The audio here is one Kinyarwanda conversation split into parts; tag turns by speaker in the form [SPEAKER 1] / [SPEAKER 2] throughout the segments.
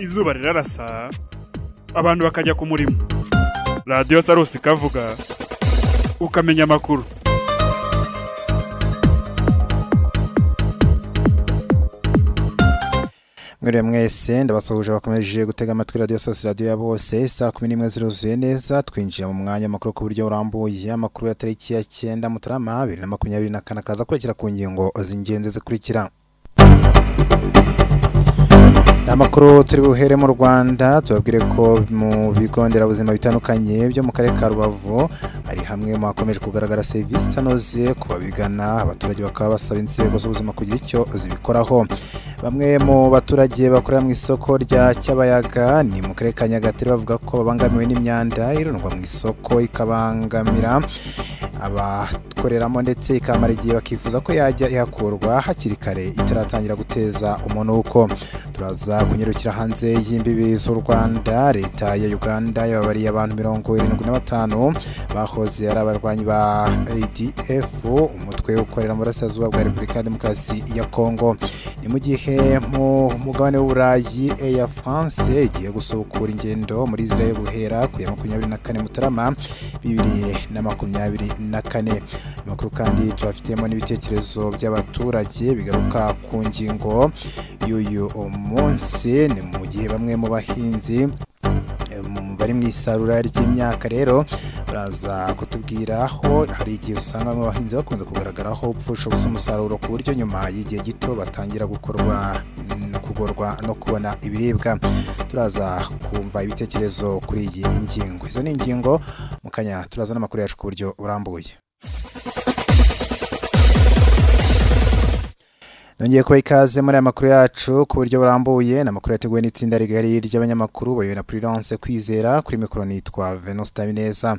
[SPEAKER 1] izuba rirarasa abantu bakajya ku murimo radiyo sarusi ikavuga ukamenya amakuru
[SPEAKER 2] mwiriwe mwese ndabasuhuje bakomeje gutega amatwi radiyo sose radiyo ya bose saa kumi n'imwe ziruzuye neza twinjiye mu mwanya w'amakuru ku buryo burambuye amakuru ya tariki ya cyenda mutarama bibiri na makumyabiri na kane akaza kurikira ku ngingo z'ingenzi zikurikira ni amakuru turi buhere mu rwanda tubabwire ko mu bigo nderabuzima bitandukanye byo mu karere ka rubavu hari hamwe mu hakomeje kugaragara serivisi itanoze ku babigana abaturage bakaba basaba inzego z'ubuzima kugira icyo zibikoraho bamwe mu baturage bakorera mu isoko rya cyabayaga ni mu karere ka nyagatare bavuga ko babangamiwe n'imyanda irundwa mu isoko ikabangamira abakoreramo ndetse ikamara igihe bakifuza ko yajya ihakurwa hakiri kare itaratangira guteza umunuko turaza kunyarukira hanze y'imbibi z'u Rwanda leta ya Uganda yababariye abantu mirongo irindwi na batanu bahoze ari abarwanyi ba ADF umutwe ukorera mu burasirazuba bwa Repubulika ya Demokarasi ya Kongo ni mu gihe mu mugabane w'Uburayi Air France igiye gusukura ingendo muri Israel guhera ku ya makumyabiri na kane Mutarama bibiri na makumyabiri na kane amakuru kandi tubafitemo n'ibitekerezo by'abaturage bigaruka ku ngingo y'uyu munsi munsi ni mu gihe bamwe mu bahinzi bari mu isarura ry'imyaka rero baraza kutubwira aho hari igihe usanga bamwe abahinzi bakunze kugaragaraho upfusha ubusa umusaruro ku buryo nyuma y'igihe gito batangira gukorwa kugorwa no kubona ibiribwa turaza kumva ibitekerezo kuri iyi ngingo izo ni ingingo mu kanya turaza n'amakuru yacu ku buryo burambuye nongeye kuba ikaze muri aya makuru yacu ku buryo burambuye ni amakuru yateguwe n'itsinda rigari ry'abanyamakuru bayobowe na Prudence Kwizera kuri mikoro nitwa Venus Tabineza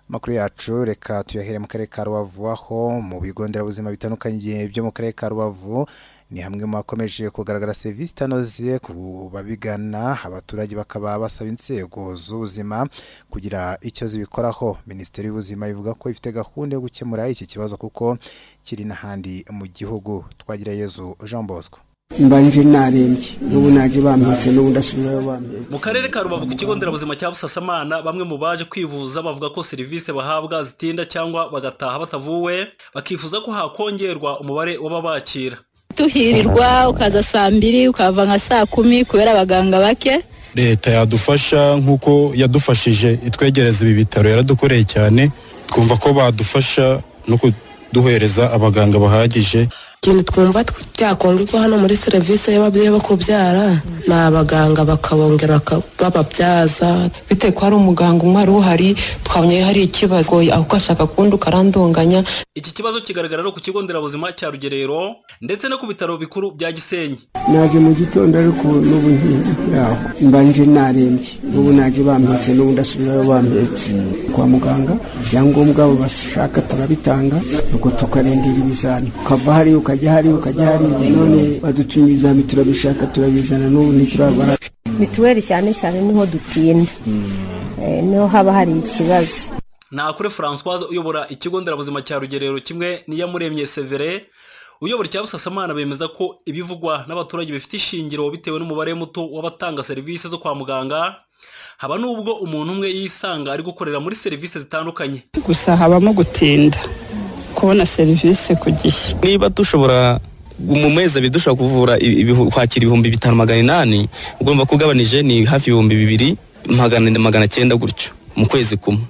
[SPEAKER 2] amakuru yacu reka tuyahere mu karere ka Rubavu aho mu bigo nderabuzima bitandukanye byo mu karere ka Rubavu ni hamwe mu hakomeje kugaragara serivisi itanoze ku babigana abaturage bakaba basaba inzego z'ubuzima kugira icyo zibikoraho minisiteri y'ubuzima ivuga ko ifite gahunda yo gukemura iki kibazo kuko kiri n'ahandi mu gihugu twagira yezu jean bosco
[SPEAKER 3] mbanje narembye n'ubu naje bampetse n'ubu ndasubirayo bampetse
[SPEAKER 4] mu karere ka rubavu ku kigo nderabuzima cya busasamana bamwe mu baje kwivuza bavuga ko serivisi bahabwa zitinda cyangwa bagataha batavuwe bakifuza ko hakongerwa umubare w'ababakira
[SPEAKER 5] tuhirirwa ukaza saa mbiri ukava nka saa kumi kubera abaganga bake
[SPEAKER 6] leta yadufasha nk'uko yadufashije itwegereza ibi bitaro yaradukoreye cyane twumva ko badufasha no kuduhereza abaganga bahagije
[SPEAKER 7] ikintu twumva ko hano muri serivisi y'ababyeyi bo kubyara ni abaganga bakabongera bababyaza bitewe ko hari umuganga umwe wari uhari twabonye hari ikibazo ahubwo ashaka kundi ukarandunganya
[SPEAKER 4] iki kibazo kigaragara no ku kigo nderabuzima cya rugerero ndetse no ku bitaro bikuru bya gisenyi
[SPEAKER 3] naje mu gitondo ariko n'ubu yaho mbanje narembye n'ubu naje bampetse n'ubu ndasubirayo bampetse kwa muganga ibyangombwa bashaka turabitanga nuko tukarindira ibizami ukava hariya ukajya ukajya hari ukajya hari none badutumye ibizami turabishaka turabizana n'ubu ntiturabara
[SPEAKER 8] mituweli cyane cyane niho dutinda niho haba hari ikibazo
[SPEAKER 4] nakure francoise uyobora ikigo nderabuzima cya rugerero kimwe n'iyamuremye severe uyobora icya busasamana bemeza ko ibivugwa n'abaturage bifite ishingiro bitewe n'umubare muto w'abatanga serivisi zo kwa muganga haba n'ubwo umuntu umwe yisanga ari gukorera muri serivisi zitandukanye
[SPEAKER 9] gusa habamo gutinda kubona serivisi ku gihe
[SPEAKER 10] niba dushobora mu mezi abiri dushobora kuvura kwakira ibihumbi bitanu magana inani ugomba kugabanije ni hafi ibihumbi bibiri magana magana cyenda gutyo mu kwezi kumwe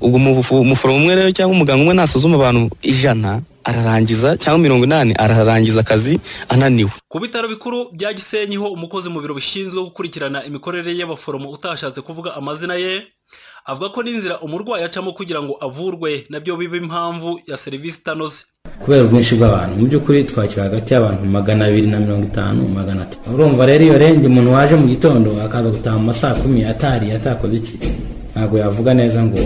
[SPEAKER 10] ubwo umuforomo umwe rero cyangwa umuganga umwe nasuzuma abantu ijana ararangiza cyangwa mirongo inani ararangiza akazi ananiwe
[SPEAKER 4] ku bitaro bikuru bya gisenyi ho umukozi mu biro bishinzwe gukurikirana imikorere y'abaforomo utashatse kuvuga amazina ye avuga ko n'inzira umurwayi acamo kugira ngo avurwe nabyo biba impamvu ya serivisi itanoze
[SPEAKER 11] kubera ubwinshi bw'abantu mu by'ukuri twakira hagati y'abantu magana abiri na mirongo itanu magana atatu urumva rero iyo renge umuntu waje mu gitondo akaza gutaha mu masaa kumi atari atakoze iki ntabwo yavuga neza ngo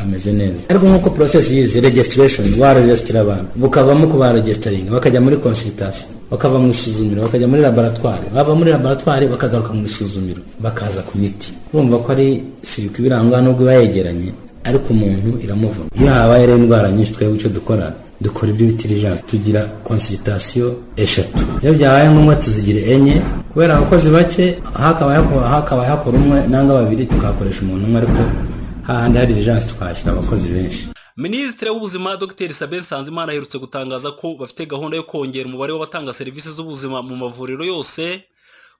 [SPEAKER 11] ameze neza ariko nk'uko porosesi yizi regisitiresheni waregesitira abantu bukavamo ku baregesitaringa bakajya muri konsiritasiyo bakava mu isuzumiro bakajya muri laboratwari bava muri laboratwari bakagaruka mu isuzumiro bakaza ku miti urumva ko ari sirika ibiranga nubwo iba yegeranye ariko umuntu iramuvuna iyo habaye rero indwara nyinshi twebwe icyo dukora dukora iby'ibitirijansi tugira konsiritasiyo eshatu iyo byabaye ngombwa tuzigira enye kubera abakozi bake hakaba hakora- hakaba hakora umwe nangwa babiri tukakoresha umuntu umwe ariko hahandi hari dijanse tukahashyira abakozi benshi
[SPEAKER 4] minisitiri w'ubuzima dr sabin nsanzimana aherutse gutangaza ko bafite gahunda yo kongera umubare w'abatanga serivisi z'ubuzima mu mavuriro yose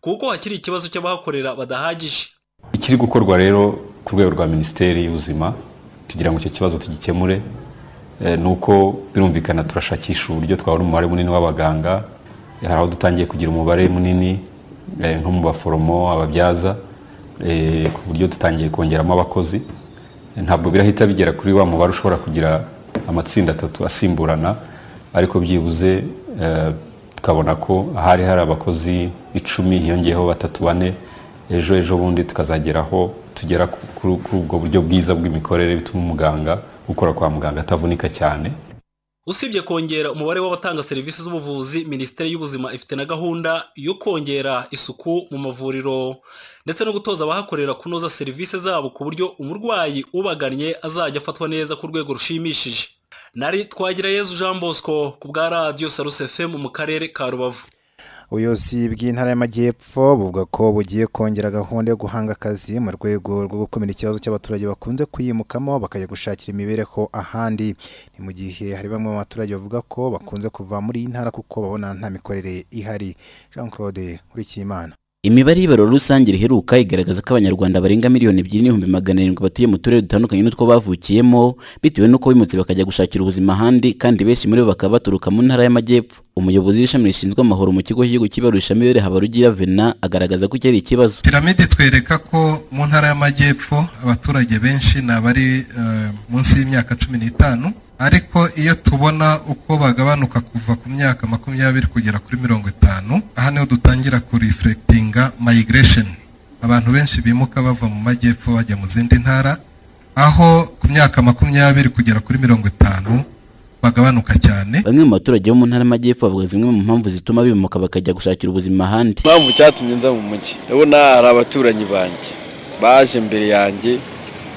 [SPEAKER 4] kuko hakiri ikibazo cy'abahakorera badahagije
[SPEAKER 12] ikiri gukorwa rero ku rwego rwa minisiteri y'ubuzima kugira ngo icyo kibazo tugikemure eh, ni uko birumvikana turashakisha uburyo twabona umubare munini w'abaganga hari aho dutangiye kugira umubare munini eh, nko mu baforomo ababyaza eh, ku buryo dutangiye kongeramo abakozi Eh, ntabwo birahita bigera kuri wa mubare ushobora kugira amatsinda atatu asimburana ariko byibuze eh, tukabona ko ahari hari abakozi icumi hiyongeyeho batatu bane ejo ejo bundi tukazageraho tugera ku- kuri kuri ubwo buryo bwiza bw'imikorere bituma umuganga ukora kwa muganga atavunika cyane
[SPEAKER 4] usibye kongera umubare w'abatanga serivisi z'ubuvuzi minisiteri y'ubuzima ifite na gahunda yo kongera isuku mu mavuriro ndetse no gutoza abahakorera kunoza serivisi zabo ku buryo umurwayi ubagannye azajya afatwa neza ku rwego rushimishije nari twagira yezu jean bosco ku bwa radiyo sarus fm mu karere ka rubavu
[SPEAKER 2] ubuyobozi bw'intara y'amajyepfo buvuga ko bugiye kongera gahunda yo guhanga akazi mu rwego rwo gukumira ikibazo cy'abaturage bakunze kuyimukamo bakajya gushakira imibereho ahandi ni mu gihe hari bamwe mu baturage bavuga ko bakunze kuva muri iyi ntara kuko babona nta mikorere ihari jean claude nkurikiyimana
[SPEAKER 13] imibare y'ibaro rusange riheruka igaragaza ko abanyarwanda barenga miliyoni ebyiri n'ibihumbi magana arindwi batuye mu turere dutandukanye n'utwo bavukiyemo bitewe n'uko bimutse bakajya gushakira ubuzima ahandi kandi benshi muri bo bakaba baturuka mu ntara y'amajyepfo umuyobozi w'ishami rishinzwe amahoro mu kigo cy'igihugu cy'ibarurisha mibere habarugira vena agaragaza ko iki ari ikibazo
[SPEAKER 14] piramide twereka ko mu ntara y'amajyepfo abaturage benshi ni abari eh, munsi y'imyaka cumi n'itanu ariko iyo tubona uko bagabanuka kuva ku myaka makumyabiri kugera kuri mirongo itanu aha niho dutangira kurifurekitinga migration abantu benshi bimuka bava mu majyepfo bajya mu zindi ntara aho ku myaka makumyabiri kugera kuri mirongo itanu bagabanuka cyane
[SPEAKER 13] bamwe mu baturage bo mu ntara y'amajyepfo bavuga zimwe mu mpamvu zituma bimuka bakajya gushakira ubuzima ahandi
[SPEAKER 15] impamvu cyatumye nza mu mujyi ndabona hari abaturanyi banjye baje mbere yanjye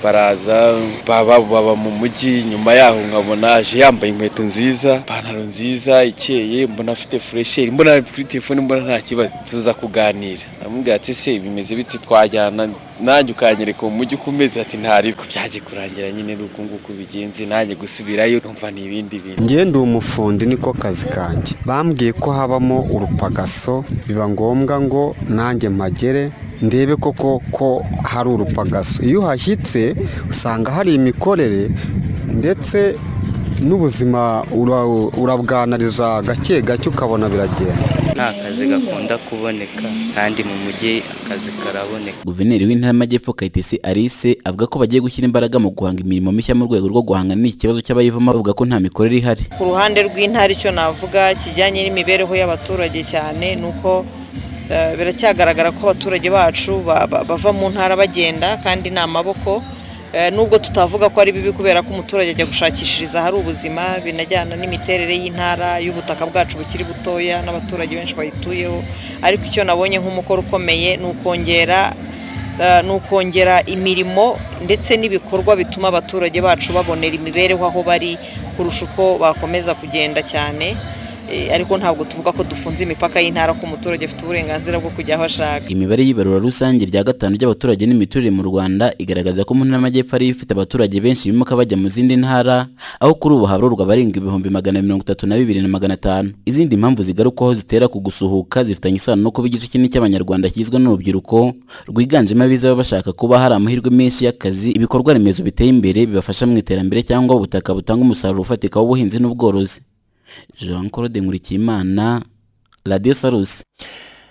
[SPEAKER 15] baraza baba baba mu mujyi nyuma yaho nkabona aje yambaye inkweto nziza ipantaro nziza ikeye mbona afite furesheri mbona ari kuri telefone mbona nta kibazo tuza kuganira amubwira ati se bimeze bite twajyana nanjye ukanyereka mu mujyi uko umeze ati ntariko byaje kurangira nyine ni uku nguku bigenze nanjye gusubirayo numva ni ibindi bintu
[SPEAKER 16] njye ndi umufundi niko kazi kanjye bambwiye ko habamo urupagaso biba ngombwa ngo nanjye mpagere ndebe koko ko hari urupagaso iyo uhashyitse usanga hari imikorere ndetse n'ubuzima ura- urabwanariza gake gake ukabona biragenda
[SPEAKER 17] nta kazi gakunda kuboneka kandi mu mujyi akazi karaboneka
[SPEAKER 13] guverineri w'intara y'amajyepfo kayitesi alice avuga ko bagiye gushyira imbaraga mu guhanga imirimo mishya mu rwego rwo guhangana n'iki kibazo cy'abayivamo bavuga ko nta mikorere ihari
[SPEAKER 18] ku ruhande rw'intara icyo navuga kijyanye n'imibereho y'abaturage cyane ni uko eh, biracyagaragara ko abaturage bacu ba- ba- bava mu ntara bagenda kandi ni amaboko Eh, nubwo tutavuga ko ari bibi kubera ko umuturage ajya gushakishiriza ahari ubuzima binajyana n'imiterere y'intara y'ubutaka bwacu bukiri butoya n'abaturage benshi bayituyeho ariko icyo nabonye nk'umukoro ukomeye ni ukongera eh, ni ukongera imirimo ndetse n'ibikorwa bituma abaturage bacu babonera imibereho aho bari kurusha uko bakomeza kugenda cyane Eh, ariko ntabwo tuvuga ko dufunze imipaka y'intara ko umuturage afite uburenganzira bwo kujya aho ashaka
[SPEAKER 13] imibare y'ibarura rusange rya gatanu ry'abaturage n'imiturire mu rwanda igaragaza ko mu ntara y'amajyepfo ariyo ifite abaturage benshi bimuka bajya mu zindi ntara aho kuri ubu habarurwa abarenga ibihumbi magana mirongo itatu na bibiri na magana atanu izindi mpamvu zigarukwaho zitera ku gusuhuka zifitanye isano no kuba igice kinini cy'abanyarwanda kigizwe n'urubyiruko rwiganjemo abiza baba bashaka kuba hari amahirwe menshi y'akazi ibikorwa remezo biteye imbere bibafasha mu iterambere cyangwa ubutaka butanga umusaruro ufatika w'ubuhinzi n'ubworozi jean claude nkurikiyimana radiyo sarusi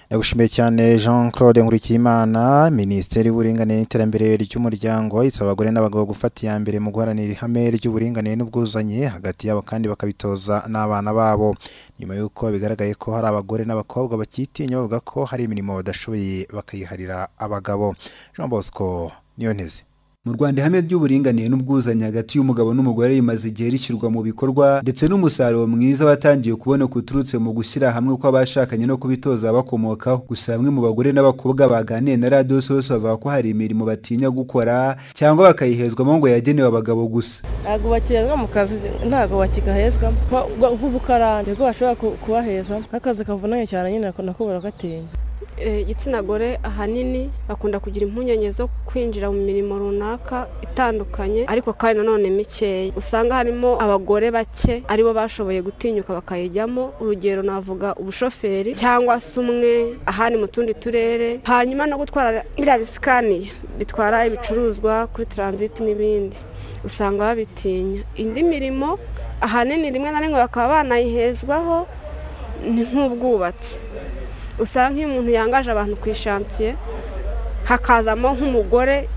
[SPEAKER 2] Nagushimiye cyane Jean Claude Nkurikiyimana, Minisiteri y'Uburinganire n'Iterambere ry'Umuryango isaba abagore n'abagabo gufata iya mbere mu guharanira ihame ry'uburinganire n'ubwuzuzanye hagati yabo kandi bakabitoza n'abana babo. Nyuma y'uko bigaragaye ko hari abagore n'abakobwa bakitinya bavuga ko hari imirimo badashoboye bakayiharira abagabo. Jean Bosco Niyonteze.
[SPEAKER 19] mu rwanda ihame ry'uburinganire n'ubwuzuzanye hagati y'umugabo n'umugore rimaze igihe rishyirwa mu bikorwa ndetse n'umusaruro mwiza watangiye kuboneka uturutse mu gushyira hamwe kw'abashakanye no kubitoza abakomokaho gusa bamwe mu bagore n'abakobwa baganiye na radiyo sosi bavuga ko hari imirimo batinya gukora cyangwa bakayihezwamo ngo yagenewe abagabo gusa
[SPEAKER 7] ntabwo bakihezwa mu kazi ntabwo bakigahezwamo Nko- nko- nk'ubukarani nibwo bashobora ku- kubahezwamo nk'akazi kavunanye cyane nyine nako nako barakatinya
[SPEAKER 20] eh, igitsina gore ahanini bakunda kugira impungenge zo kwinjira mu mirimo runaka itandukanye ariko kandi nanone mikeya usanga harimo abagore bake aribo bashoboye gutinyuka bakayijyamo urugero navuga ubushoferi cyangwa se umwe ahandi mu tundi turere hanyuma no gutwara biriya bisikaniye bitwara ibicuruzwa kuri taransiti n'ibindi usanga babitinya indi mirimo ahanini rimwe na rimwe bakaba banayihezwaho ni nk'ubwubatsi usanga nk'iyo umuntu yangaje abantu ku ishansiye hakazamo nk'umugore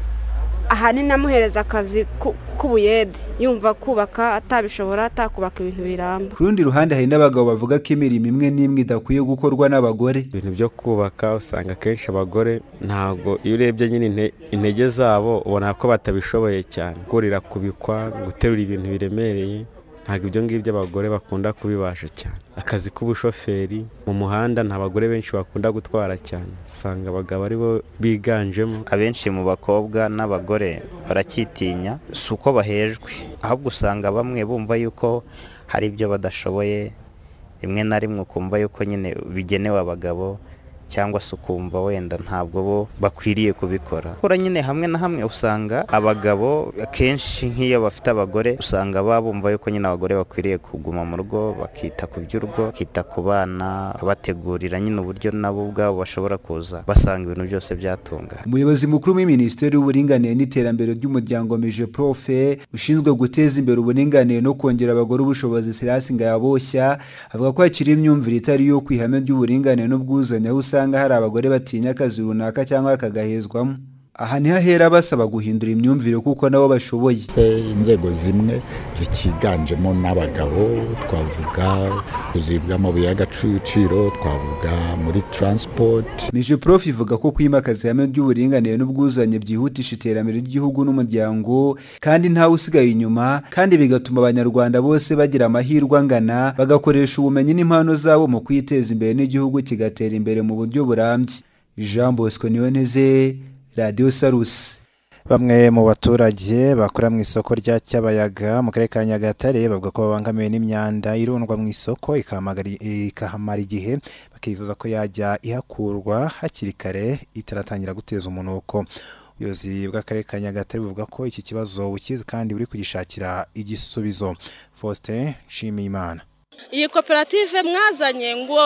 [SPEAKER 20] ahanini amuhereza akazi ku- k'ubuyede yumva kubaka atabishobora atakubaka ibintu biramba
[SPEAKER 19] ku rundi ruhande hari n'abagabo bavuga ko imirimo imwe n'imwe idakwiye gukorwa n'abagore
[SPEAKER 21] ibintu byo kubaka usanga akenshi abagore ntabwo iyo urebye nyine inte- intege zabo ubona ko batabishoboye cyane kurira kubikwa guterura ibintu biremereye ntabwo ibyo ngibyo abagore bakunda kubibasha cyane akazi k'ubushoferi mu muhanda nta bagore benshi bakunda gutwara cyane usanga abagabo aribo biganjemo
[SPEAKER 17] abenshi mu bakobwa n'abagore baracyitinya si uko bahejwe ahubwo usanga bamwe bumva yuko hari ibyo badashoboye rimwe na rimwe ukumva yuko nyine bigenewe abagabo cyangwa se ukumva wenda ntabwo bo bakwiriye kubikora gukora nyine hamwe na hamwe usanga abagabo akenshi nk'iyo bafite abagore usanga baba bumva yuko nyine abagore bakwiriye kuguma mu rugo bakita ku by'urugo bakita ku bana babategurira nyine uburyo nabo ubwabo bashobora kuza basanga ibintu byose byatungana
[SPEAKER 19] umuyobozi mukuru w'iminisiteri y'uburinganire n'iterambere ry'umuryango mije profe ushinzwe guteza imbere uburinganire no kongera abagore ubushobozi sirasi ngayaboshya avuga ko hakiri imyumvire itari yo ku ihame ry'uburinganire n'ubwuzuzanye aho usanga hari abagore batinya akazi runaka cyangwa kakagahezwamo aha niho ahera basaba guhindura imyumvire kuko nabo bashoboye
[SPEAKER 22] inzego zimwe zikiganjemo n'abagabo twavuga tuzibwamo amabuye y'agaciro twavuga muri taransipoti
[SPEAKER 19] mije prof ivuga ko kwimakaza ihame ry'uburinganire n'ubwuzuzanye byihutisha iterambere ry'igihugu n'umuryango kandi ntawe usigaye inyuma kandi bigatuma abanyarwanda bose bagira amahirwe angana bagakoresha ubumenyi n'impano zabo mu kwiteza imbere n'igihugu kigatera imbere mu buryo burambye jean bosco niyoneze radiyo sarusi
[SPEAKER 2] bamwe mu baturage bakora mu isoko rya cyabayaga mu karere ka nyagatare bavuga ko babangamiwe n'imyanda irundwa mu isoko ikahamagara- ikahamara igihe bakifuza ko yajya ihakurwa hakiri kare itaratangira guteza umunuko ubuyobozi bw'akarere ka nyagatare buvuga ko iki kibazo bukizi kandi buri kugishakira igisubizo faustin nshimiyimana
[SPEAKER 23] iyi koperative mwazanye ngo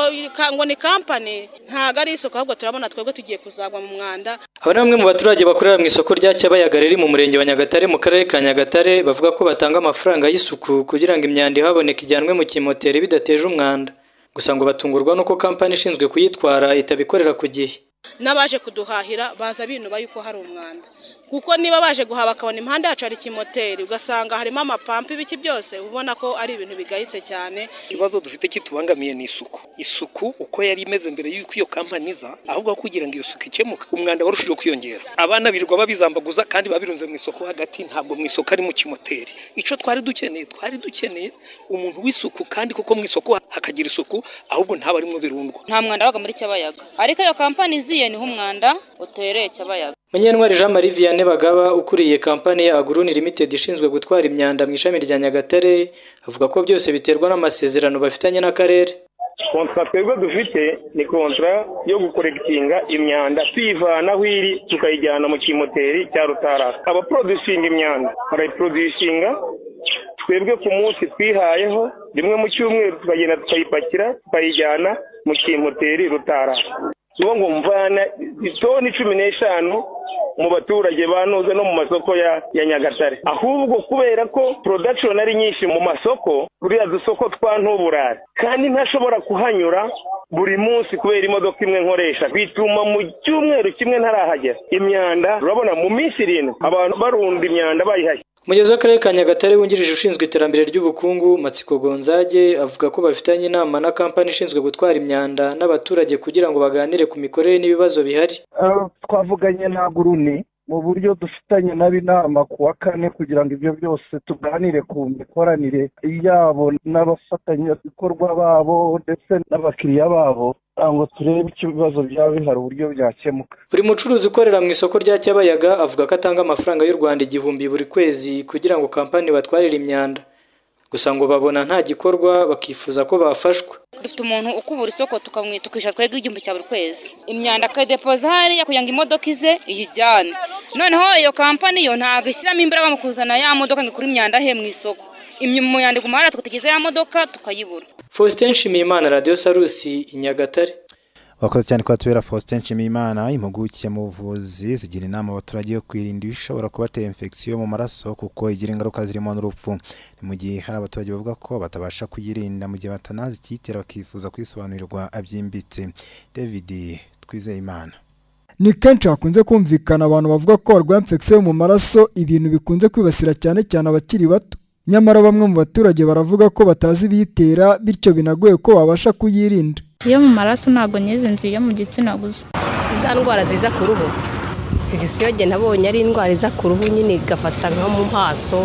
[SPEAKER 23] ngo ni kampani ntabwo ari isoko ahubwo turabona twebwe tugiye kuzagwa mu mwanda
[SPEAKER 24] Aba ni bamwe mu baturage bakorera mu isoko rya Cyabayaga riri mu murenge wa Nyagatare mu karere ka Nyagatare bavuga ko batanga amafaranga y'isuku kugira ngo imyanda ihaboneka ijyanwe mu kimoteri bidateje umwanda. Gusa ngo batungurwa n'uko kampani ishinzwe kuyitwara itabikorera ku gihe.
[SPEAKER 23] n'abaje kuduhahira baza binuba yuko hari umwanda kuko niba baje guhaha bakabona impande yacu hari ikimoteri ugasanga harimo amapampa ibiki byose uba ubona ko ari ibintu bigayitse cyane
[SPEAKER 25] ikibazo dufite kitubangamiye ni isuku isuku uko yari imeze mbere y'uko iyo kampani iza ahubwo kugira ngo iyo suku ikemuke umwanda warushijeho kwiyongera abana birirwa babizambaguza kandi biba birunze mu isoko hagati ntabwo mu isoko ari mu kimoteri icyo twari dukeneye twari dukeneye umuntu w'isuku kandi kuko mu isoko hakagira isuku ahubwo ntabe arimo birundwa
[SPEAKER 26] nta mwanda wabaga muri cyabayaga ariko iyo kampani iziye niho umwanda utereye cyabayaga
[SPEAKER 24] Munyantwari Jean Marie Vianney Bagaba ukuriye kampani ya Agruni Limited ishinzwe gutwara imyanda mu ishami rya Nyagatare avuga ko byose biterwa n'amasezerano bafitanye n'akarere.
[SPEAKER 27] kontara twebwe dufite ni kontara yo gukoregitinga imyanda tuyivana aho iri tukayijyana mu kimoteri cya rutarara abaprodusinga imyanda barayiprodusinga twebwe ku munsi twihayeho rimwe mu cyumweru tukagenda tukayipakira tukayijyana mu kimoteri rutarara niyo ngo mvana itoni cumi n'eshanu mu baturage banoze no mu masoko ya ya nyagatare ahubwo kubera ko production ari nyinshi mu masoko buriya dusoko twa ntuburare kandi ntashobora kuhanyura buri munsi kubera imodoka imwe nkoresha bituma mu cyumweru kimwe ntarahagera imyanda urabona mu minsi irindwi abantu barunda imyanda bayihashye
[SPEAKER 24] Umuyobozi w'akarere ka Nyagatare wungirije ushinzwe iterambere ry'ubukungu Matsiko Gonzage avuga ko bafitanye inama na kampani ishinzwe gutwara imyanda n'abaturage kugira ngo baganire ku mikorere n'ibibazo bihari.
[SPEAKER 28] Ah, twavuganye na guruni mu buryo dufitanye nabo inama ku wa kane kugira ngo ibyo byose tuganire ku mikoranire yabo n'abafatanyabikorwa babo ndetse n'abakiriya babo kugira ngo turebe icyo ibibazo byaba bihari uburyo byakemuka
[SPEAKER 24] Buri mucuruzi ukorera mu isoko rya Cyabayaga avuga ko atanga amafaranga y'u Rwanda igihumbi buri kwezi kugira ngo kampani batwarire imyanda. Gusa ngo babona nta gikorwa bakifuza ko bafashwa.
[SPEAKER 26] dufite umuntu ukubura isoko tukamwita ukishyura twebwe igihumbi cya buri kwezi imyanda akayidepoza hariya kugira ngo imodoka ize iyijyane noneho iyo kampani yo ntabwo ishyiramo imbaraga mu kuzana ya modoka ngo ikure imyanda he mu isoko imyanda iguma hariya tukatigeza ya modoka tukayibura
[SPEAKER 24] faustin nshimiyimana radiyo sarusi i nyagatare
[SPEAKER 2] wakoze cyane kuba tubera faustin nshimiyimana impuguke mu buvuzi zigira inama abaturage yo kwirinda ibishobora kubatera infection yo mu maraso kuko igira ingaruka zirimo n'urupfu ni mu gihe hari abaturage bavuga ko batabasha kuyirinda mu gihe batanazikiyitera bakifuza kuyisobanurirwa byimbitse david twizeyimana
[SPEAKER 29] ni kenshi hakunze kumvikana abantu bavuga ko barwaye infection yo mu maraso ibintu bikunze kwibasira cyane cyane abakiri bato nyamara bamwe mu baturage baravuga ko batazi ibiyitera bityo binagoye ko babasha kuyirinda
[SPEAKER 3] iyo mu maraso ntabwo nyizinzi iyo mu gitsina gusa
[SPEAKER 7] si za ndwara ziza ku ruhu igisiyoge nabonye ari indwara iza ku ruhu nyine igafata nko mu maso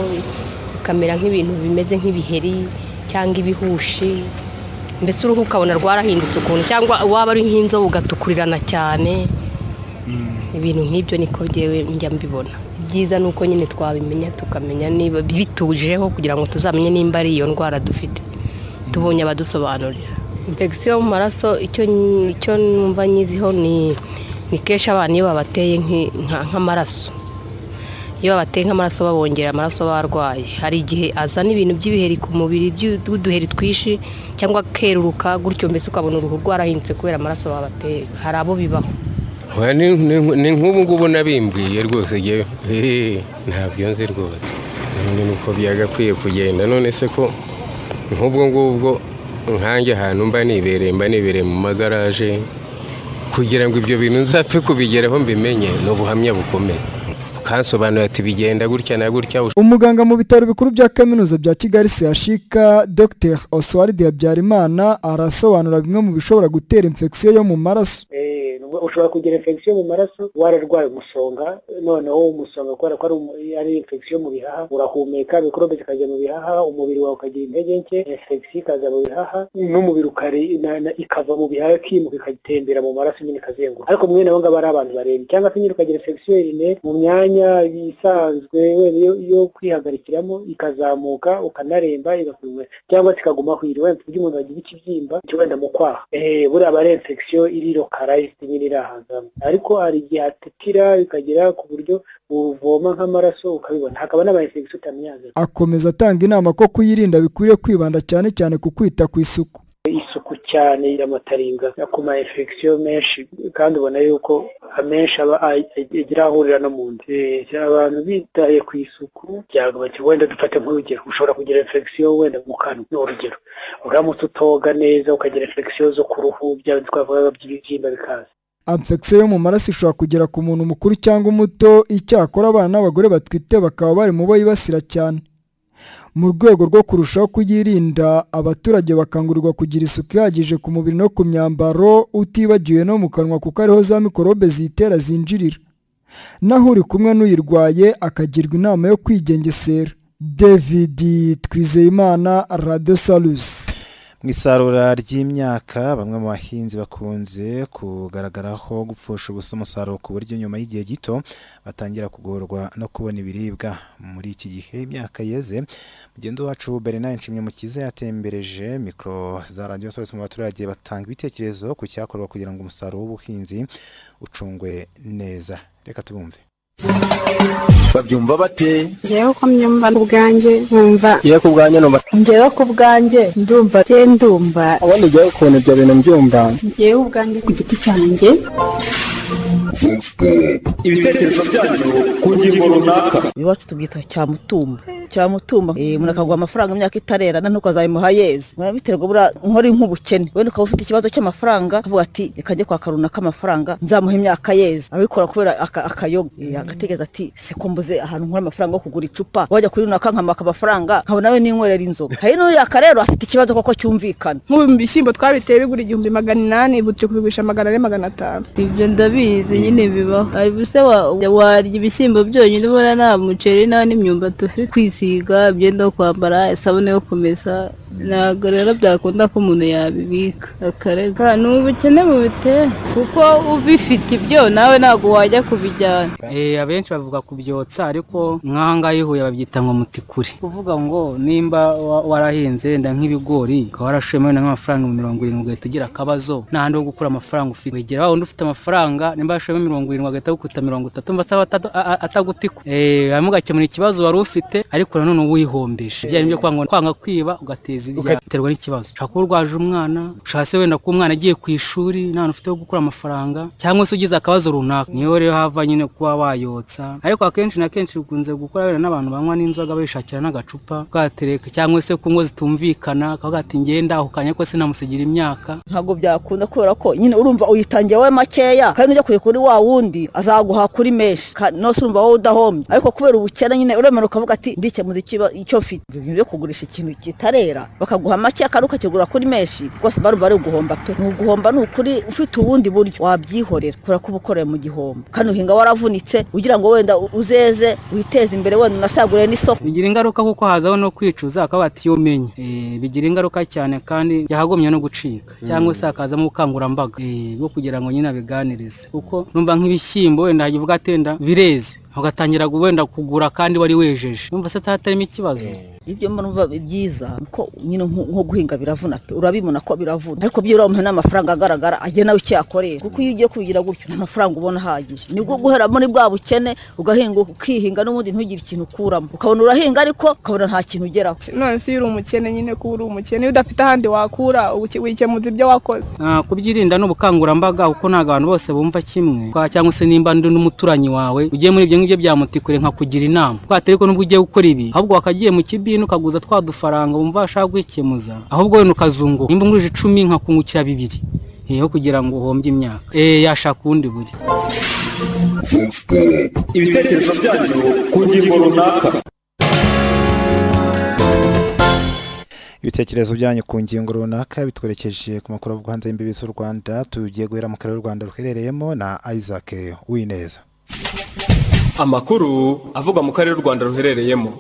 [SPEAKER 7] ikamera nk'ibintu bimeze nk'ibiheri cyangwa ibihushi mbese uruhu ukabona rwarahindutse ukuntu cyangwa waba ari nk'inzobe ugatukurirana cyane ibintu nk'ibyo niko byewe njya mbibona ibyiza ni uko nyine twabimenya tukamenya niba bitujeho kugira ngo tuzamenye nimba ari iyo ndwara dufite tubonye abadusobanurira infection mu maraso icyo numva nyiziho ni kenshi abantu iyo babateye nk'amaraso iyo babateye nk'amaraso babongera amaraso barwaye hari igihe azana ibintu by'ibiheri ku mubiri by'uduheri twinshi cyangwa akeruruka gutyo mbese ukabona uruhu rwarahindutse kubera amaraso babateye hari abo bibaho
[SPEAKER 30] ni nk'ubu ngubu nabimbwiye rwose ntabyo nzi rwose nuko byagakwiye kugenda none se ko nk'ubwo ngubwo nkange ahantu mba nibereye mba nibereye mu magaraje kugira ngo ibyo bintu nzapfe kubigeraho mbimenye ni ubuhamya bukomeye ukasobanura ati bigenda gutya na gutya
[SPEAKER 29] umuganga mu bitaro bikuru bya kaminuza bya kigali sehashika dr oswald habyarimana arasobanura bimwe mu bishobora gutera infection yo mu maraso
[SPEAKER 31] ushobora kugira infection mu maraso wararwaye umusonga noneho umusonga kubera ko ari infection mu bihaha urahumeka mikorobe zikajya mu bihaha umubiri wawe ukagira intege nke infection ikaza mu bihaha n'umubiri ikava mu bihaha ikimuka ikatembera mu maraso nyine ikazenguruka ariko mwene abo ngabo ari abantu barembye cyangwa se nyine ukagira infection ine mu myanya isanzwe yo kwihagarikiramo ikazamurika ukanaremba igakurwa cyangwa se ikaguma ku iri wenda uburyo umuntu wagira ikibyimba cyo wenda mu kwaha buriya aba ari infection iri localized nyine iri ahantu ariko hari igihe hatikira bikagera ku buryo buvoma nk'amaraso ukabibona hakaba n'abayinfegisiyo utamenyaga
[SPEAKER 29] akomeza atanga inama ko kuyirinda bikwiriye kwibanda cyane cyane ku kwita ku isuku
[SPEAKER 31] isuku cyane y'amataringa ku ma infection menshi kandi ubona yuko amenshi aba agira ahurira no mu nda abantu bitaye ku isuku byagabanya wenda dufate nk'urugero ushobora kugira infection wenda mu kanwa ni urugero uramutse utoga neza ukagira infection zo ku ruhu byaba twavuga by'ibibyimba bikaza
[SPEAKER 29] infection yo mu maraso ishobora kugera ku muntu mukuru cyangwa umuto icyakora abana n'abagore batwite bakaba bari mu bo yibasira cyane mu rwego rwo kurushaho kuyirinda abaturage bakangurirwa kugira isuku ihagije ku mubiri no ku myambaro utibagiwe no mu kanwa kuko ariho za mikorobe zitera zinjirira naho uri kumwe n'uyirwaye akagirwa inama yo kwigengesera david twizeyimana radiyo salusi
[SPEAKER 2] mu isarura ry'imyaka bamwe mu bahinzi bakunze kugaragaraho gupfusha ubusa umusaruro ku buryo nyuma y'igihe gito batangira kugorwa no kubona ibiribwa muri iki gihe imyaka yeze mugenzi wacu bernard nshimyumukiza yatembereje mikoro za radiyo sosi mu baturage batanga ibitekerezo ku cyakorwa kugira ngo umusaruro w'ubuhinzi ucungwe neza reka tubumve
[SPEAKER 32] babyumva bate
[SPEAKER 9] ngewe ko mbyumva ubwanjye nkumva
[SPEAKER 32] ngewe ku bwanjye numva
[SPEAKER 9] ngewe ku bwanjye ndumva te ndumva
[SPEAKER 32] ubundi ngewe ukuntu ibyo bintu mbyumva
[SPEAKER 9] ngewe ubwanjye ku giti cyanjye
[SPEAKER 32] ibitekerezo byanyu ku ngingo runaka
[SPEAKER 8] iwacu tubyita cyamutumba cyamutumba umuntu akaguha amafaranga imyaka itarera na ntukazayimuha yeze biba biterwa buriya nkori nk'ubukene wenda ukaba ufite ikibazo cy'amafaranga ukavuga ati reka njye kwaka runaka amafaranga nzamuha imyaka yeze abikora kubera akayoga agategereza ati se ko mbuze ahantu nkora amafaranga yo kugura icupa wajya kuri runaka nkamaka amafaranga nkabona we ninywerera inzoga hari n'uyu yaka rero afite ikibazo koko cyumvikana
[SPEAKER 9] nk'ubu mu bishyimbo twabiteye bigura igihumbi magana inani ubu turi kubigurisha magana ane magana atanu
[SPEAKER 8] ibyo ndabizi nyine bibaho hari ubuse warya ibishyimbo byonyine ubona nta muceri nta n'imyumbati ufite kwisiga imyenda yo kwambara isabune yo kumesa
[SPEAKER 4] ntabwo rero byakunda ko umuntu yabibika akarega
[SPEAKER 7] ni ubukene bubitera
[SPEAKER 4] kuko ubifite ibyo nawe ntabwo wajya kubijyana
[SPEAKER 33] Eh, abenshi bavuga kubyotsa ariko nk'ahangaha ihuye babyita ngo mutikuri kuvuga ngo nimba wa- warahinze wenda nk'ibigori ukaba warashoyemo wenda nk'amafaranga mirongo irindwi ugahita ugira akabazo nta handi ho gukura amafaranga ufite wegera wa wundi ufite amafaranga nimba warashoyemo mirongo irindwi agahita agukuta mirongo itatu mba asaba atadu- a- a- atagutikwa Eh, hanyuma ugakemura ikibazo wari ufite ariko nanone wihombije bijyanye n'ibyo kwanga kwanga kwiba ugateza ibyaha ugaterwa n'ikibazo ushobora kuba urwaje umwana ushatse wenda kuba umwana agiye ku ishuri nta hantu ufite ho gukura amafaranga cyangwa se ugize akabazo runaka niyo rero hava nyine kuba wayotsa ariko akenshi na kenshi bikunze gukora wenda n'abantu banywa n'inzoga bishakira n'agacupa ukatereka cyangwa se kunywa zitumvikana akavuga ati ngenda ako kanya ko sinamusigira imyaka
[SPEAKER 8] ntabwo byakunda kubera ko nyine urumva uyitangiye wowe makeya kandi ujya kure kuri wa wundi azaguha kuri menshi Ka- nose urumva wowe udahombye ariko kubera ubukene nyine uremera ukavuga ati ndikemuza ikiba- icyo mfite ibyo bintu byo kugurisha ikintu kitarera bakaguha make kandi ukakigura kuri menshi rwose barumva ari uguhomba pe ni uguhomba ni ukuri ufite ubundi buryo wabyihorera kubera ko uba ukoreye mu gihombo kandi uhinga waravunitse ugira ngo wenda uzeze witeze imbere wenda unasagure n'isoko
[SPEAKER 33] bigira ingaruka kuko hazaho no kwicuza akaba ati iyo umenye Eh, bigira ingaruka cyane kandi yahagumya no gucika cyangwa se hakazamo ubukangurambaga eh, bwo kugira ngo nyine abiganirize kuko numva nk'ibishyimbo wenda hajya uvuga ati wenda bireze ugatangira gu- wenda kugura kandi wari wejeje numva se atatarimo ikibazo
[SPEAKER 8] ibyo mbona biba byiza ko nyine nko nko guhinga biravuna pe urabibona ko biravuna ariko byo uramuha n'amafaranga agaragara agiye nawe icyo yakorera kuko iyo ugiye kubigira gutyo nta mafaranga ubona ahagije nibwo guhera muri bwa bukene ugahinga ukihinga n'ubundi ntugire ikintu ukuramo ukabona urahinga ariko ukabona nta kintu ugeraho
[SPEAKER 9] none se iyo uri umukene nyine kuba uri umukene iyo udafite ahandi wakura ubuke- wikemuza ibyo wakoze
[SPEAKER 33] Ah, kubyirinda ni ubukangurambaga kuko ntabwo abantu bose bumva kimwe Kwa- cyangwa se nimba undi n'umuturanyi wawe ugiye muri ibyo ngibyo byamutikure nka kugira inama twatari ko nubwo ugiye gukora ibi ahubwo wakagiye mu kibini ukaguza twa dufaranga wumva washaka kwikemuza ahubwo wenda ukazunguka nimba ungurije icumi nkakungukira bibiri Eh, aho kugira ngo uhombye imyaka Eh, yashaka ubundi buryo
[SPEAKER 32] ibitekerezo byanyu ku ngingo runaka
[SPEAKER 2] ibitekerezo byanyu ku ngingo runaka bitwerekeje ku makuru avugwa hanze y'imbibi z'u rwanda tugiye guhera mu karere u rwanda ruherereyemo na isaac uwineza
[SPEAKER 12] amakuru avugwa mu karere u rwanda ruherereyemo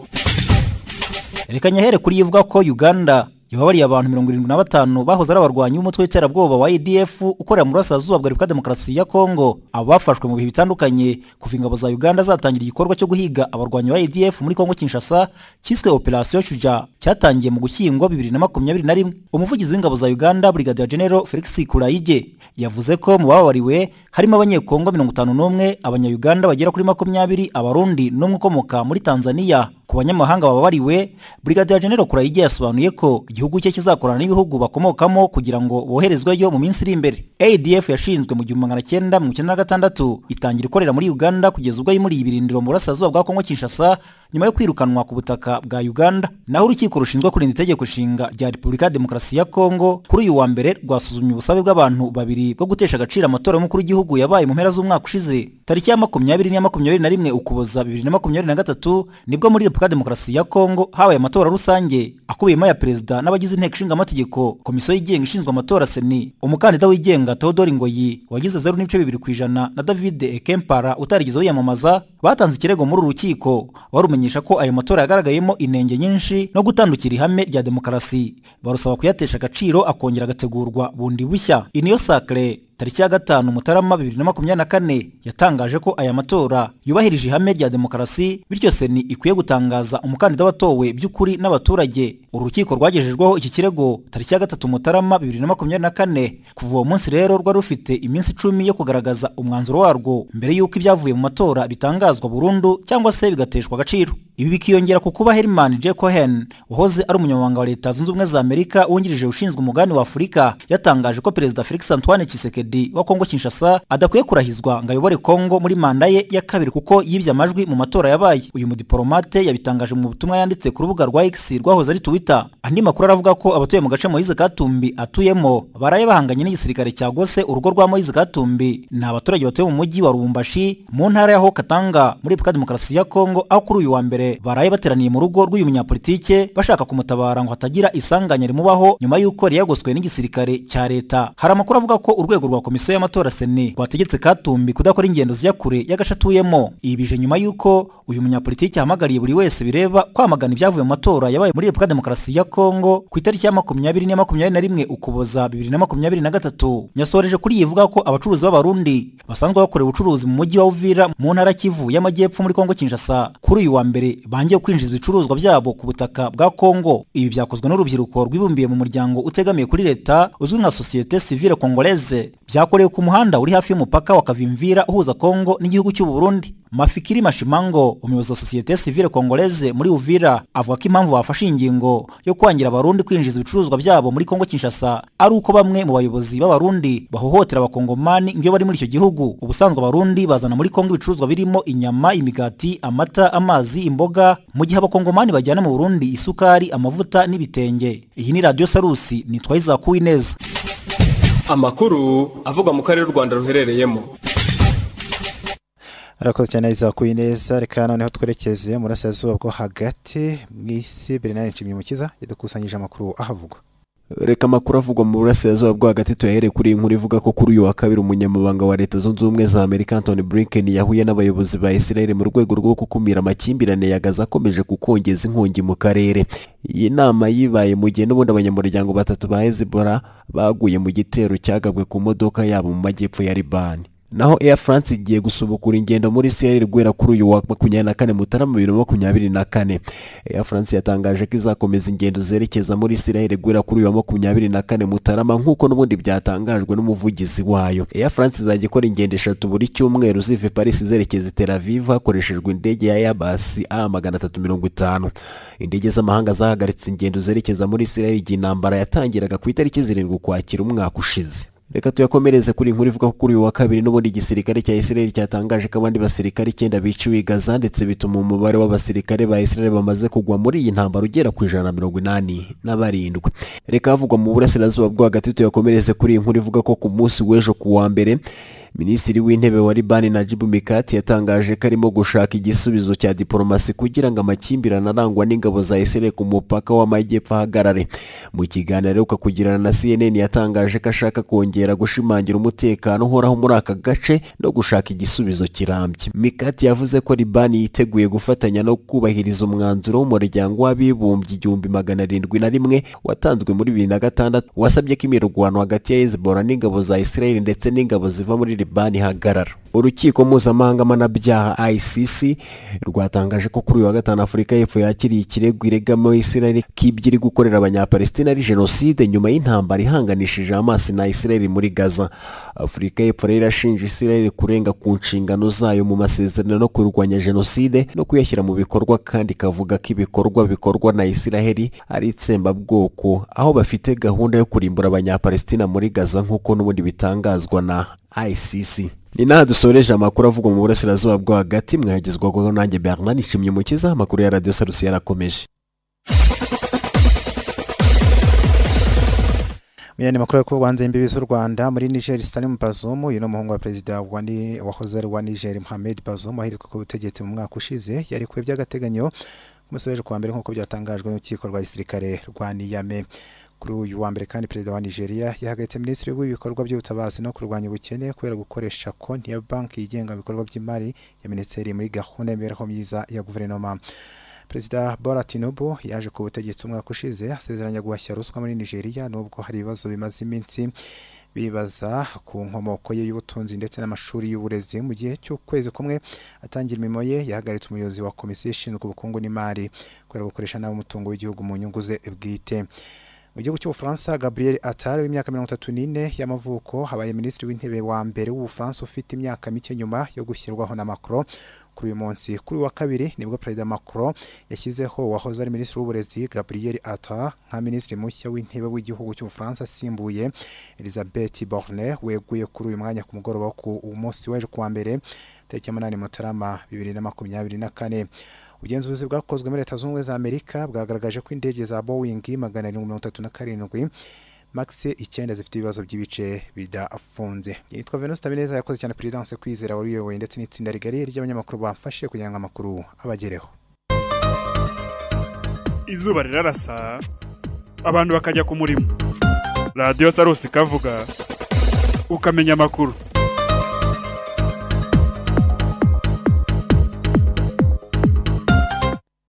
[SPEAKER 34] reka nyahere kuri ivuga ko uganda yababariye abantu mirongo irindwi na batanu bahoze ari abarwanyi b'umutwe w'iterabwoba wa edf ukorera mu burasirazuba bwa repubulika ya demokarasi ya kongo aba bafashwe mu bihe bitandukanye kuva ingabo za uganda zatangira igikorwa cyo guhiga abarwanyi ba edf muri kongo kinshasa cyiswe operasiyo shuja cyatangiye mu gushyingo bibiri na makumyabiri na rimwe umuvugizi w'ingabo za uganda brigadier general felix kurayige yavuze ko mu bababariwe harimo abanyekongo mirongo itanu n'umwe abanyayuganda bagera kuri makumyabiri abarundi n'umwe ukomoka muri tanzania ku banyamahanga bababariwe brigadier general kurayige yasobanuye ko igihugu cye kizakorana n'ibihugu bakomokamo kugira ngo boherezweyo mu minsi iri imbere adf yashinzwe mu gihumbi magana cyenda mirongo icyenda na gatandatu itangira ikorera muri uganda kugeza ubwo yimuriye ibirindiro mu burasirazuba bwa kongo kinshasa nyuma yo kwirukanwa ku butaka bwa uganda naho urukiko rushinzwe kurinda itegeko nshinga rya repubulika ya demokarasi ya kongo kuri uyu wa mbere rwasuzumye ubusabe bw'abantu babiri bwo gutesha agaciro amatora y'umukuru w'igihugu yabaye mu mpera z'umwaka ushize tariki ya makumyabiri n'iya makumyabiri na rimwe ukuboza bibiri na makumyabiri na gatatu nibwo muri repubulika ya demokarasi ya kongo habaye amatora rusange akubiyemo aya perezida n'abagize inteko ishinga amategeko komisiyo yigenga ishinzwe amatora seni umukandida wigenga teodori ngoyi wagize zeru n'ibice bibiri ku ijana na david ekempara utarigeze wiyamamaza batanze ikirego muri uru rukiko barumenyesha ko ayo matora yagaragayemo inenge nyinshi no gutandukira ihame rya demokarasi barusaba kuyatesha agaciro akongera agategurwa bundi bushya iniyo sacre tariki ya gatanu mutarama bibiri na makumyabiri na kane yatangaje ko aya matora yubahirije ihame rya demokarasi bityo seni ikwiye gutangaza umukandida watowe by'ukuri n'abaturage uru rukiko rwagejejweho iki kirego tariki ya gatatu mutarama bibiri na makumyabiri na kane kuva uwo munsi rero rwari rufite iminsi icumi yo kugaragaza umwanzuro warwo mbere y'uko ibyavuye mu matora bitangazwa burundu cyangwa se bigateshwa agaciro ibi bikiyongera ku kuba Herman J. Cohen wahoze ari umunyamabanga wa leta zunze ubumwe za Amerika wungirije ushinzwe umugabane wa Afurika yatangaje ko perezida Felix Antoine Tshisekedi wa Kongo Kinshasa adakwiye kurahizwa ngo ayobore Kongo muri manda ye ya kabiri kuko yibye amajwi mu matora yabaye uyu mudiplomate yabitangaje mu butumwa yanditse ku rubuga rwa X rwahoze ari Twitter andi makuru aravuga ko abatuye mu gace Moise Katumbi atuyemo baraye bahanganye n'igisirikare cya Gose urugo rwa Moise Katumbi ni abaturage batuye mu mujyi wa Lubumbashi mu ntara ya Haut Katanga muri Repubulika ya Demokarasi ya Kongo aho kuri uyu wa mbere mbere baraye bateraniye mu rugo rw'uyu munyapolitike bashaka kumutabara ngo hatagira isanganya rimubaho nyuma y'uko yari yagoswe n'igisirikare cya leta hari amakuru avuga ko urwego rwa komisiyo y'amatora seni rwategetse katumbi kudakora ingendo zijya kure y'agace atuyemo ibi bije nyuma y'uko uyu munyapolitike yahamagariye buri wese bireba kwamagana ibyavuye mu matora yabaye muri repubulika ya demokarasi ya kongo ku itariki ya makumyabiri na makumyabiri na rimwe ukuboza bibiri na makumyabiri na gatatu nyasoreje kuri iyi ivuga ko abacuruzi b'abarundi basanzwe bakora ubucuruzi mu mujyi wa uvira mu ntara kivu y'amajyepfo muri kongo kinshasa kuri uyu wa mbere bangiye kwinjiza ibicuruzwa byabo ku butaka bwa kongo ibi byakozwe n'urubyiruko rwibumbiye mu muryango utegamiye kuri leta uzwi nka societe civile congolaise byakorewe ku muhanda uri hafi y'umupaka wa kavimvira uhuza kongo n'igihugu cy'u burundi mafikiri mashimango umuyobozi wa societe civile congolaise muri uvira avuga ko impamvu bafashe ingingo yo kwangira abarundi kwinjiza ibicuruzwa byabo muri kongo kinshasa ari uko bamwe mu bayobozi b'abarundi bahohotera abakongomani iyo bari muri icyo gihugu ubusanzwe abarundi bazana muri kongo ibicuruzwa birimo inyama imigati amata amazi imboga mu gihe abakongomani bajyana mu burundi isukari amavuta n'ibitenge iyi ni radiyo sarusi nitwaye izakuwe neza
[SPEAKER 12] amakuru avuga mu karere u rwanda ruherereyemo
[SPEAKER 2] arakoze cyane izakuye neza reka noneho twerekeze murasirazuba bwo hagati mu isi bernard nshimyumukiza yadukusanyije amakuru ahavugwa
[SPEAKER 35] reka amakuru avugwa mu burasirazuba bwo hagati tuyahere kuri iyi nkuru ivuga ko kuri uyu wa kabiri umunyamabanga wa leta zunze ubumwe za amerika antony blinken yahuye n'abayobozi ba israel mu rwego rwo gukumira amakimbirane ya gaza akomeje kukongeza inkongi mu karere iyi nama yibaye mu gihe n'ubundi abanyamuryango batatu ba hezbollah baguye mu gitero cyagabwe ku modoka yabo mu majyepfo ya libani naho air france igiye gusubukura ingendo muri israel guhera kuri uyu wa makumyabiri na kane mutarama bibiri na makumyabiri na kane air france yatangaje ko izakomeza ingendo zerekeza muri israel guhera kuri uyu wa makumyabiri na kane mutarama nk'uko n'ubundi byatangajwe n'umuvugizi wayo air france izajya ikora ingendo eshatu buri cyumweru ziva paris zerekeza tel aviv hakoreshejwe indege ya airbus a magana atatu mirongo itanu indege z'amahanga zahagaritse ingendo zerekeza muri israel igihe intambara yatangiraga ku itariki zirindwi ukwakira umwaka ushize reka tuyakomereze kuri inkuru ivuga ko kuri uyu wa kabiri n'ubundi igisirikare cya israel cyatangaje ko abandi basirikare icyenda biciwe i gaza ndetse bituma umubare w'abasirikare ba israel bamaze kugwa muri iyi ntambaro ugera ku ijana na mirongo inani na barindwi reka havugwa mu burasirazuba bwo hagati tuyakomereze kuri iyi nkuru ivuga ko ku munsi w'ejo ku wa mbere minisitiri w'intebe wa libani najibu mikati yatangaje ko arimo gushaka igisubizo cya diporomasi kugira ngo amakimbirane arangwa n'ingabo za israel ku mupaka w'amajyepfo ahagarare mu kiganiro aheruka kugirana na cnn yatangaje ko ashaka kongera gushimangira umutekano uhoraho muri aka gace no gushaka igisubizo kirambye mikati yavuze ko libani yiteguye gufatanya no kubahiriza umwanzuro w'umuryango w'abibumbye igihumbi magana arindwi na rimwe watanzwe muri bibiri na gatandatu wasabye ko imirwano hagati ya hezbollah n'ingabo za israel ndetse n'ingabo ziva muri libani hagarara urukiko mpuzamahanga mpanabyaha icc rwatangaje ko kuri uyu wa gatanu afurika y'epfo yakiriye ikirego iregamo israel k'ibyo gukorera abanyapalestina ari jenoside nyuma y'intambara ihanganishije amaso na israel muri gaza afurika y'epfo rero irashinja israel kurenga ku nshingano zayo mu masezerano no kurwanya jenoside no kuyashyira mu bikorwa kandi ikavuga ko ibikorwa bikorwa na israel ari itsembabwoko aho bafite gahunda yo kurimbura abanyapalestina muri gaza nk'uko n'ubundi bitangazwa na ICC ni naha dusoreje amakuru avugwa mu burasirazuba bwo hagati mwagezwaho nanjye Bernard Nshimye Mukiza amakuru ya Radio Sarusi yarakomeje
[SPEAKER 2] Muyandi makuru yo kubanza imbibi z'u Rwanda muri Niger Salim Bazoum uyu ni umuhungu wa perezida wa ni wahoze ari uwa Niger Mohamed Bazoum aheruka ku butegetsi mu mwaka ushize yari ku by'agateganyo umusoreje kwa mbere nk'uko byatangajwe n'urukiko rwa gisirikare rwa Niamey kuri uyu wa mbere kandi perezida wa nigeria yahagaritse minisitiri w'ibikorwa by'ubutabazi no kurwanya ubukene kubera gukoresha konti ya banki yigenga ibikorwa by'imari ya minisiteri muri gahunda y'imibereho myiza ya guverinoma perezida bora tinubu yaje ku butegetsi umwaka ushize asezeranya guhashya ruswa muri nigeria nubwo hari ibibazo bimaze iminsi bibaza ku nkomoko ye y'ubutunzi ndetse n'amashuri y'uburezi mu gihe cy'ukwezi kumwe atangira imirimo ye yahagaritse umuyobozi wa komisiyo ishinzwe ubukungu n'imari kubera gukoresha nabi umutungo w'igihugu mu nyungu ze bwite mu gihugu cy'ubufaransa gabriel atari w'imyaka mirongo itatu n'ine y'amavuko habaye minisitiri w'intebe wa mbere w'ubufaransa ufite imyaka mike nyuma yo gushyirwaho na macron kuri uyu munsi kuri wa kabiri nibwo perezida macron yashyizeho wahoze ari minisitiri w'uburezi gabriel attar nka minisitiri mushya w'intebe w'igihugu cy'ubufaransa asimbuye elizabeth borne weguye kuri uyu mwanya ku mugoroba wo ku munsi w'ejo kuwa mbere tariki ya munani mutarama bibiri na makumyabiri na kane ubugenzuzi bwakozwe muri leta zunze ubumwe za amerika bwagaragaje ko indege za boeing magana arindwi mirongo itatu na karindwi maxi icyenda zifite ibibazo by'ibice bidafunze yitwa venus tabineza yakoze cyane perezidanse kwizera wari uyoboye ndetse n'itsinda rigari ry'abanyamakuru bamfashe kugira ngo amakuru abagereho
[SPEAKER 1] izuba rirarasa abantu bakajya ku murimo radiyo sarusi ikavuga ukamenya amakuru